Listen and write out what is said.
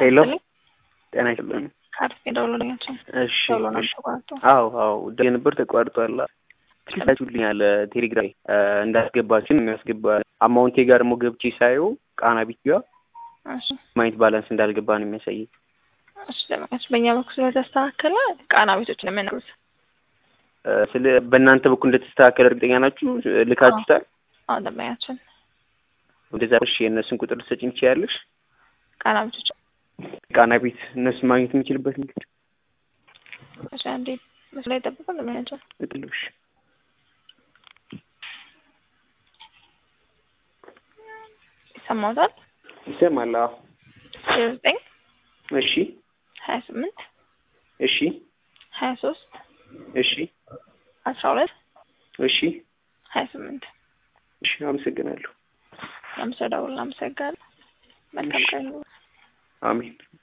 ሄሎ ይስጥልኝ። ጤና ይስጥልኝ። ካርድ የደውሎልኛቸው እሺ ደውሎ ነው እሺ። ተቋርጦ አዎ አዎ ደውዬ ነበር ተቋርጧል። ስላችሁልኛል ቴሌግራም እንዳስገባችን የሚያስገባ አማውንቴ ጋር ደግሞ ገብቼ ሳየው ቃና ቢት ጋር እሺ ማይንት ባላንስ እንዳልገባ ነው የሚያሳየኝ። እሺ ደመቀች በእኛ በኩል ስለተስተካከለ ቃና ቤቶች ነው የምንሉት። እ፣ ስለ በእናንተ በኩል እንደተስተካከለ እርግጠኛ ናችሁ? ልካችሁታል? አሁን ደንበኛችን ወደዛ እሺ፣ የእነሱን ቁጥር ልትሰጪኝ ትችያለሽ? ቃና ቤቶች ቃና ቤት እነሱን ማግኘት የምችልበት መንገድ እሺ አንዴ መስሎ ላይ ጠብቀን ደንበኛችን እጥልሽ ይሰማውታል ይሰማል? አዎ። ዜሮ ዘጠኝ እሺ ሀያ ስምንት እሺ ሀያ ሶስት እሺ አስራ ሁለት እሺ ሀያ ስምንት እሺ፣ አመሰግናለሁ። አምስት ደውል አመሰግናለሁ። መልካም ቀን አሜን።